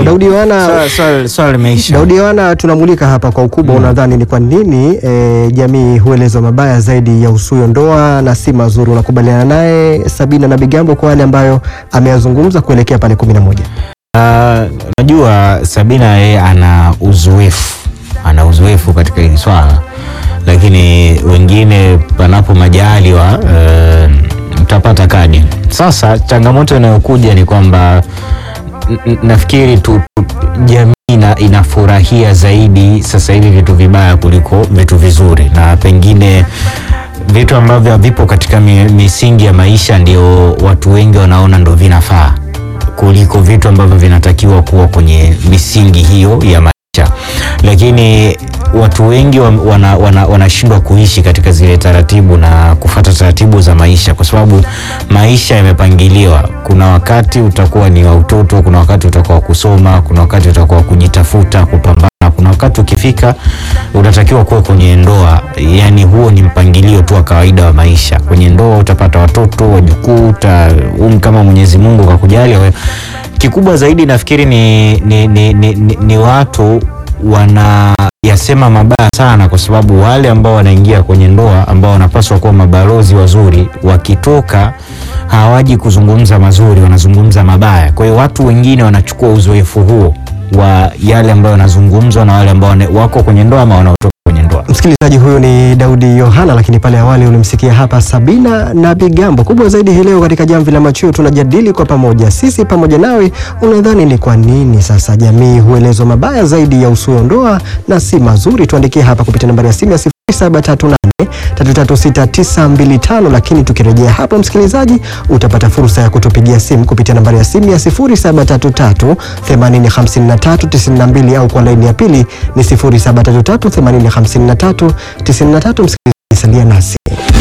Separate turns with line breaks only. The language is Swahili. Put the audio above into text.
Daudi Yohana
Swala- swala- swala limeisha.
Daudi Yohana, tunamulika hapa kwa ukubwa. Unadhani ni kwa nini e, jamii huelezwa mabaya zaidi ya usuyo ndoa na si mazuri? Unakubaliana naye Sabina na Bigambo kwa yale ambayo ameyazungumza kuelekea pale kumi na moja?
Ah, Unajua Sabina yeye ana uzoefu, ana uzoefu katika hili swala, lakini wengine panapo majaliwa eh, mtapata kadi. Sasa changamoto inayokuja ni kwamba n- n- nafikiri tu, tu jamii ina, inafurahia zaidi sasa hivi vitu vibaya kuliko vitu vizuri, na pengine vitu ambavyo havipo katika mi, misingi ya maisha ndio watu wengi wanaona ndo vinafaa kuliko vitu ambavyo vinatakiwa kuwa kwenye misingi hiyo ya maisha, lakini watu wengi wa- wana- wana- wanashindwa kuishi katika zile taratibu na kufata taratibu za maisha, kwa sababu maisha yamepangiliwa. Kuna wakati utakuwa ni wa utoto, kuna wakati utakuwa wa kusoma, kuna wakati utakuwa wa kujitafuta, kupambana kuna wakati ukifika unatakiwa kuwa kwenye ndoa. Yani huo ni mpangilio tu wa kawaida wa maisha. Kwenye ndoa utapata watoto, wajukuu, uta um, kama Mwenyezi Mungu kakujalia wewe. Kikubwa zaidi nafikiri ni, ni, ni, ni, ni, ni watu wanayasema mabaya sana, kwa sababu wale ambao wanaingia kwenye ndoa ambao wanapaswa kuwa mabalozi wazuri, wakitoka hawaji kuzungumza mazuri, wanazungumza mabaya. Kwa hiyo watu wengine wanachukua uzoefu huo wa yale ambayo yanazungumzwa na wale ambao wana- wako kwenye ndoa ama wanaotoka kwenye ndoa.
Msikilizaji, huyu ni Daudi Yohana, lakini pale awali ulimsikia hapa Sabina na Bigambo. Kubwa zaidi hii leo katika Jamvi la Machweo tunajadili kwa pamoja, sisi pamoja nawe. Unadhani ni kwa nini sasa jamii huelezwa mabaya zaidi ya usuo ndoa na si mazuri? Tuandikie hapa kupitia nambari ya simu ya 0738 336925 lakini tukirejea hapo, msikilizaji, utapata fursa ya kutupigia simu kupitia nambari ya simu ya 0733 805392 au kwa laini ya pili ni 0733 805393. Msikilizaji, salia nasi.